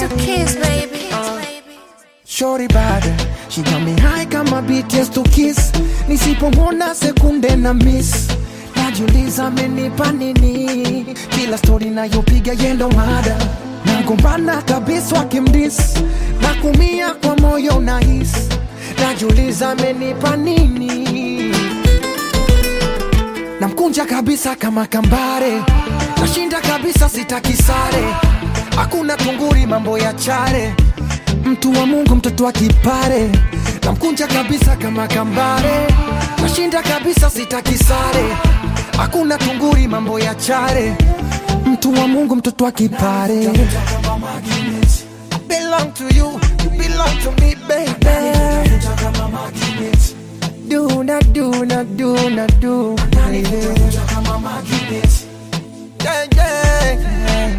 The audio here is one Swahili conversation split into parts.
to kiss, baby. Shorty bad, she got me high kama BTS to kiss. Nisipomwona sekunde na miss, najiuliza amenipa nini? Kila story nayopiga yendo mada, nagombana kabisa wakimdis, na kumia kwa moyo nahis, najiuliza amenipa nini? Namkunja kabisa kama kambare, nashinda kabisa sitaki sare, hakuna tunguri mambo ya chare mtu wa Mungu, mtoto wa kipare, namkunja kabisa kama kambare, nashinda kabisa, sitaki sare, hakuna tunguri, mambo ya chare, mtu wa Mungu, mtoto wa kipare. Belong to you, you belong to me, baby. Do na do na do na do, baby. Yeah, yeah, yeah,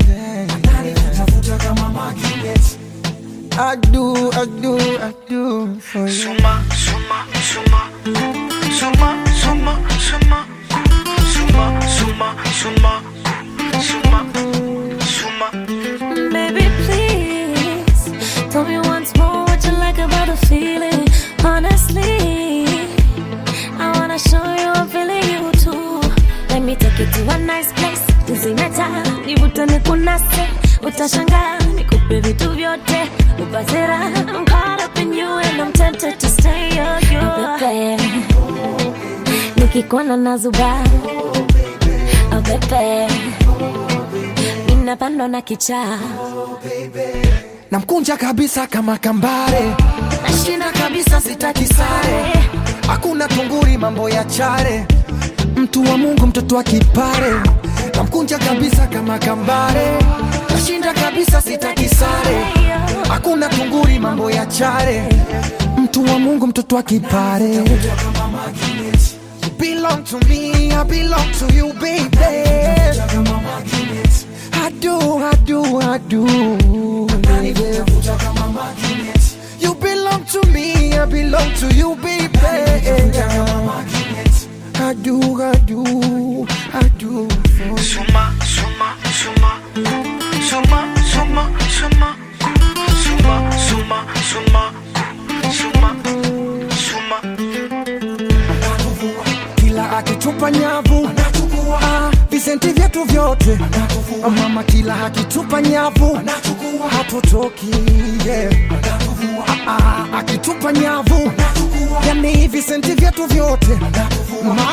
yeah. I do, I do, I do for you. Suma, suma, suma, suma, suma, suma, suma, suma, suma, suma, suma. Baby, please tell me once more what you like about the feeling. Honestly, I wanna show you I'm feeling you too. Let me take you to a nice place. Tuzimeta, nivutane kunase, utashangaa nikupe vitu vyote, upate raha. I'm caught up in you and I'm tempted to stay on you. Oh, baby, nikikuona nazuba, oh baby, ninapandwa na kichaa namkunja kabisa kama kambare, nashinda kabisa, sitaki sare, hakuna tunguri, mambo ya chare, mtu wa Mungu, mtoto wa kipare, namkunja kabisa kama kambare, nashinda kabisa, sitaki sare, hakuna tunguri, mambo ya chare, mtu wa Mungu, mtoto wa kipare. You belong to me, I belong to you, baby. I do, I do, I do. baby. You belong to me, I belong to you, baby. I do, I do, I do. for you. Suma, suma, suma, suma, suma, suma, suma, suma, suma, suma, suma. kila akitupa nyavu Ah, visenti vyetu vyote Ah, mama kila akitupa nyavu hatutoki yeah. Ah, ah, akitupa nyavu yani visenti vyetu vyote mama